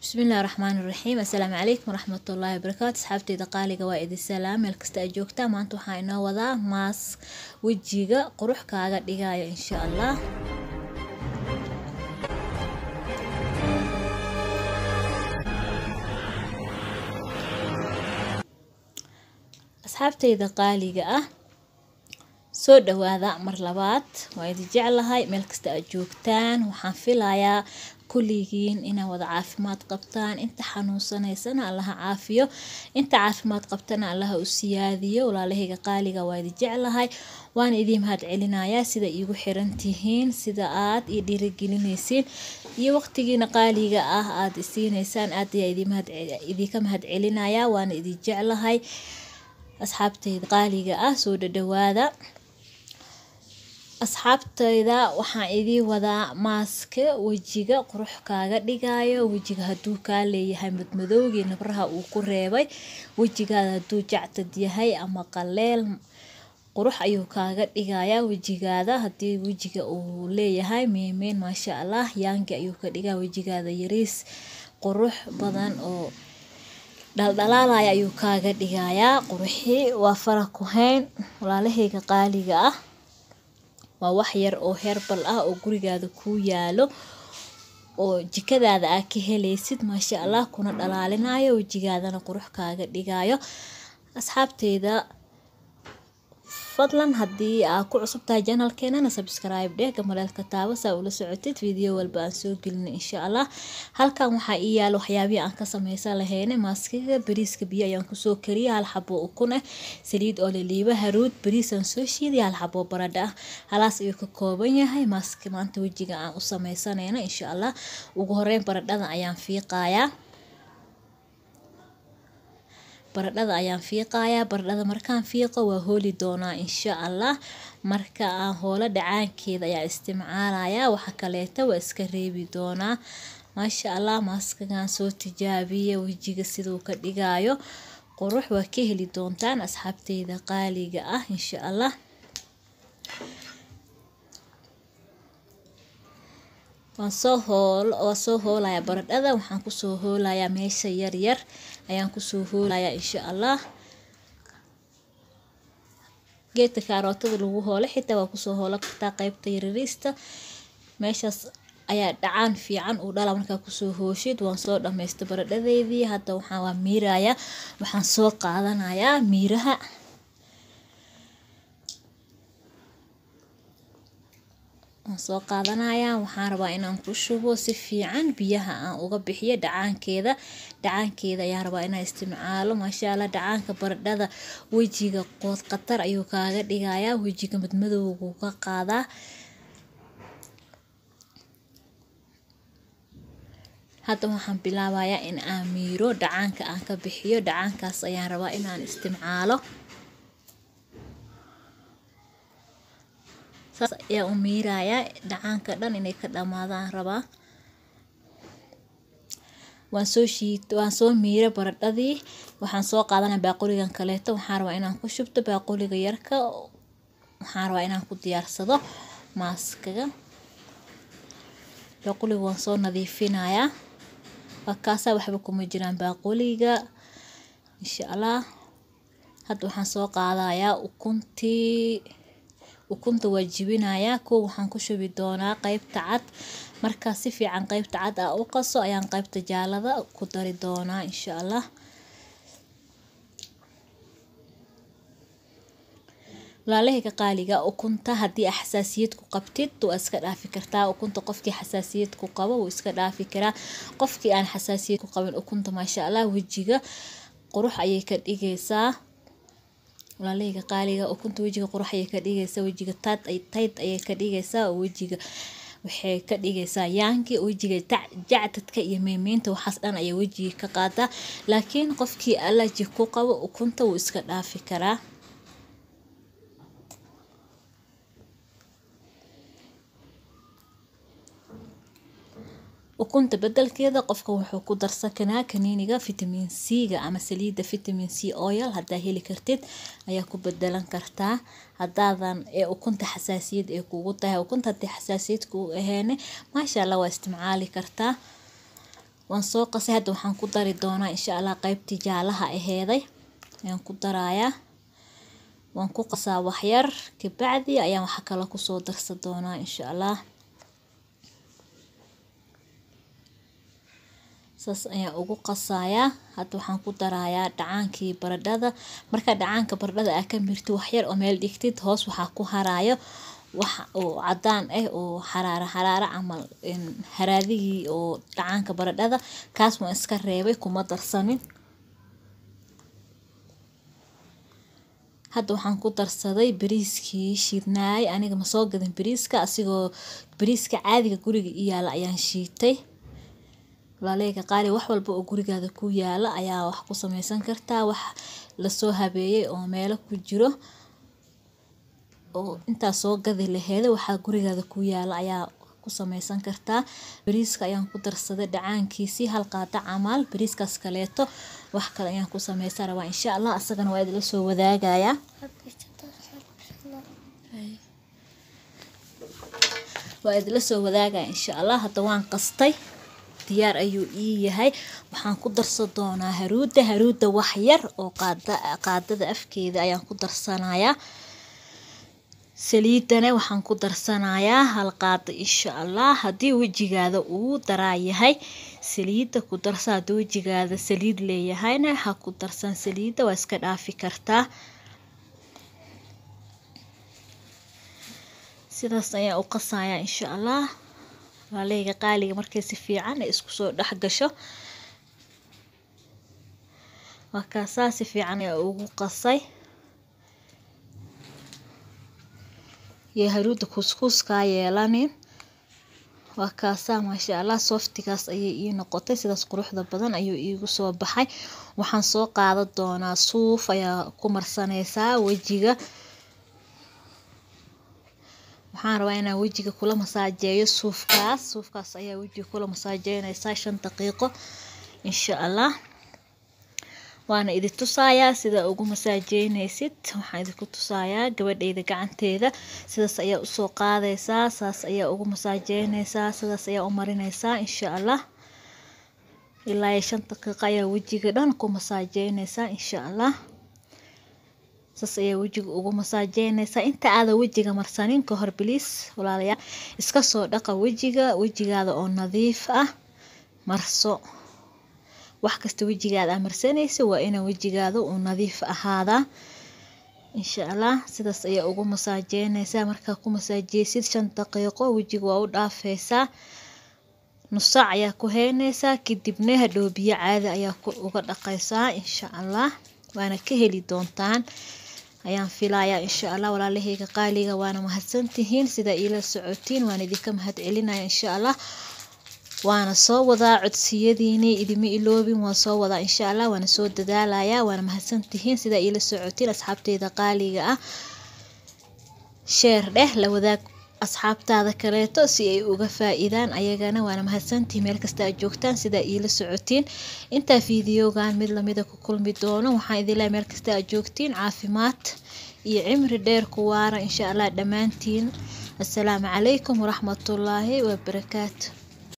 bismillahi raxmaani raxiim assalaamu calaykum waraxmatullaahi wabarakaatu asxaabteyda qaaliga waa idin salaam meel kasta aad joogtaa maanta waxaa inoo wadaa maas wejiga qurux kaaga dhigaayo insha allah asxaabteyda qaaliga ah soo dhawaada mar labaad waa idin jeclahay meel kasta aad joogtaan waxaan filayaa kulligiin inaa wada caafimaad qabtaan inta xanuunsanaysana allaha caafiyo inta caafimaad qabtana allaha u siyaadiyo walaalahayga qaaliga waa idin jeclahay waana idiin mahad celinayaa sida iigu xiran tihiin sida aad ii dhiirigelinaysiin iyo waqtigiina qaaliga ah aad isiinaysaan aad ayaa idinka mahad celinayaa waana idin jeclahay asxaabteyda qaaliga ah soo dhadhawaada asxaabteyda waxaan idiin wadaa maaska wejiga qurux kaaga dhigayo wejiga hadduu kaa leeyahay madmadowgii nabraha uu ku reebay wejigaada hadduu jactad yahay ama qaleel qurux ayuu kaaga dhigayaa wejigaada haddii wejiga uu leeyahay meemeen maasha allah yaangi ayuu ka dhigaa wejigaada yariis qurux badan oo dhaldhalaalaya ayuu kaaga dhigayaa quruxii waa fara ku hayn walaalahayga qaaliga ah waa wax yar oo herbal ah oo gurigaada kuu yaalo oo jikadaada aa ka helaysid maasha allah kuna dhalaalinayo wejigaadana qurux kaaga dhigayo asxaabteyda fadlan haddii aa ku cusub tahay janalkeenana subscribe dheh gamaleelka taabo saa ula socotid video walba aan soo gelina insha allah halkan waxaa ii yaalo waxyaabihii aan ka sameysan lahayne maaskiga bariiska biyo ayaan kusoo kariya hal xabo ukun ah saliid oo laliiba haruud bariis aan soo shiiday hal xabo baradho ah halaas ayuu ka kooban yahay maaski maanta wejiga aan u sameysanayna insha allah ugu horeyn baradhada ayaan fiiqayaa baradhada ayaan fiiqayaa baradhada markaan fiiqo waa hooli doonaa insha allah marka aan hoolo dhacaankeeda ayaa isticmaalayaa waxa kaleeta waa iska reebi doonaa maasha allah maaskagan soo tijaabiya wejiga siduu ka dhigayo qurux waa ka heli doontaan asxaabteyda qaaliga ah insha allah waan soo hool waa soo hoolayaa baradhada waxaan kusoo hoolayaa meesha yaryar ayaan kusoo hoolayaa insha allah geedka kaarootada lagu hoolo xitaa waa kusoo hoolo kartaa qeybta yarariista meeshaas ayaa dhacaan fiican uu dhala markaa kusoo hooshid waan soo dhameysta baradhadeydii hadda waxaan waa miirayaa waxaan soo qaadanayaa miiraha waan soo qaadanayaa waxaan rabaa inaan ku shubo si fiican biyaha aan uga bixiyo dhacaankeeda dhacaankeeda ayaan rabaa inaan isticmaalo maasha allah dhacaanka baradhada wejiga qood khatar ayuu kaaga dhigayaa wejiga madmadowgu ka qaadaa hadda waxaan bilaabayaa in aan miiro dhacaanka aan ka bixiyo dhacaankaas ayaan rabaa inaan isticmaalo saas ayaa u miirayaa dhacaanka dhan inay ka dhamaadaan rabaa waan soo shiid waan soo miira baradhadii waxaan soo qaadanaya baaquligan kaleeto waxaan rabaa inaan ku shubto baaquliga yarka waxaan rabaa inaan ku diyaarsado maaskaga baaquliga waan soo nadiifinayaa waa kaasaa waxba kuma jiraan baaquliga insha allah hadda waxaan soo qaadayaa ukuntii ukunta waa jibinayaa kow waxaan ku shubi doonaa qeybta cad markaa si fiican qeybta cad aa u qaso ayaan qeybta jaalada ku dari doonaa insha allah walaalahayga qaaliga ukunta haddii aa xasaasiyad ku qabtid waa iska dhaafi kartaa ukunta qofkii xasaasiyad ku qabo wuu iska dhaafi karaa qofkii aan xasaasiyad ku qabin ukunta maasha allah wejiga qurux ayay ka dhigaysaa walaalahayga qaaliga ukunta wejiga qurux ayay ka dhigaysaa wejiga tayd tayd ayay ka dhigaysaa oo wejiga waxay ka dhigaysaa yaanki wejiga jacdadka iyo meemeynta waxaas dhan ayay wejiga ka qaadaa laakiin qofkii alaji ku qabo ukunta wuu iska dhaafi karaa ukunta bedelkeeda qofka wuxuu ku darsan karaa kaniiniga vitamin c-ga ama saliidda vitamin c oil haddaa heli kartid ayaa ku bedelan kartaa hadaadan ee ukunta xasaasiyad ee kugu tahay ukunta haddii xasaasiyad kugu aheene maasha allah waa isticmaali kartaa waan soo qasay hadda waxaan ku dari doonaa insha allah qaybtii jaalaha aheeday ayaan ku darayaa waan ku qasaa waxyar kabacdi ayaan waxa kale kusoo darsan doonaa insha allah saas ayaan ugu qasayaa hadda waxaan ku darayaa dhacaankii baradhada marka dhacaanka baradhada aa ka mirti waxyar oo meel dhigtid hoos waxaa ku haraayo wax oo cadaan ah oo xaraara xaraara camal haraadigii oo dhacaanka baradhada kaas waan iska reebay kuma darsanin hadda waxaan ku darsaday bariiskii shiidnaay aniga ma soo gadin bariiska asigoo bariiska caadiga guriga i yaala ayaan shiitay walaaleyga qaali wax walba oo gurigaada ku yaala ayaa wax ku sameysan kartaa wax lasoo habeeyey oo meelo ku jiro oo intaa soo gadi laheeda waxaa gurigaada ku yaala ayaa ku sameysan kartaa bariiska ayaan ku darsaday dhacaankiisii hal qaada camal bariiskaas kaleeto wax kale ayaan ku sameysan rabaa insha allah asagana waa idila soo wadaagayaa waa idila soo wadaagaya insha allah hadda waan qastay diyaar ayuu ii yahay waxaan ku darsan doonaa haruuda haruuda wax yar oo qaada qaadada afkeeda ayaan ku darsanayaa saliidana waxaan ku darsanayaa hal qaado insha allah haddii wejigaada uu daraa yahay saliidda ku darsa haddii wejigaada saliid leeyahayna ha ku darsan saliidda waa iska dhaafi kartaa sidaas ayaan u qasayaa insha allah walaaleyga qaaliga markay si fiican ay isku soo dhex gasho waa kaasaa si fiican ayaa ugu qasay iyo haruuda kuskuuskaa yeelanin waa kaasaa maasha allah softigaas ayay ii noqotay sidaas quruxda badan ayuu iigu soo baxay waxaan soo qaadan doonaa suuf ayaa ku marsaneysaa wejiga waxaan rabaa inaan wejiga kula masaajeeyo suufkaas suufkaas ayaa wejiga kula masaajeyneysaa shan daqiiqo insha allah waana idi tusayaa sida ugu masaajeyneysid waxaan idinku tusayaa gabadheyda gacanteeda sidaas ayaa usoo qaadeysaa saas ayaa ugu masaajeyneysaa sidaas ayaa u marineysaa insha allah ilaa iyo shan daqiiqo ayaa wejiga dhan ku masaajeyneysaa insha allah saas ayaa wejiga ugu masaajeyneysaa inta aadan wejiga marsanin ka hor biliis walaalayaal iska soo dhaqa wejiga wejigaada oo nadiif ah marso wax kasta wejigaada aa marsanaysa waa inaa wejigaada uu nadiif ahaadaa insha allah sidaas ayaa ugu masaajeyneysaa markaa ku masaajeysid shan daqiiqo wejiga waa u dhaafeysaa nus saac ayaa ku heyneysaa kadibna hadhow biyo caadi ayaa uga dhaqeysaa insha allah waana ka heli doontaan ayaan filayaa insha allah walaalaheyga qaaliga waana mahadsantihiin sidaa iila socotiin waan idinka mahad celinaya insha allah waana soo wadaa codsiyadiini idima iloobin waan soo wadaa insha allah waana soo dadaalayaa waana mahadsantihiin sidaa iila socotiin asxaabteyda qaaliga ah sheer dheh la wadaag asxaabtaada kaleeto si ay uga faa-iidaan ayagana waana mahadsantihiin meel kasta aad joogtaan sidaa iila socotiin intaa fiidiyogan mid lamida ku kulmi doono waxaan idin lehay meel kasta aad joogtiin caafimaad iyo cimri dheer ku waara insha allah dhammaantiin assalaamu calaykum waraxmatullaahi wabarakaatu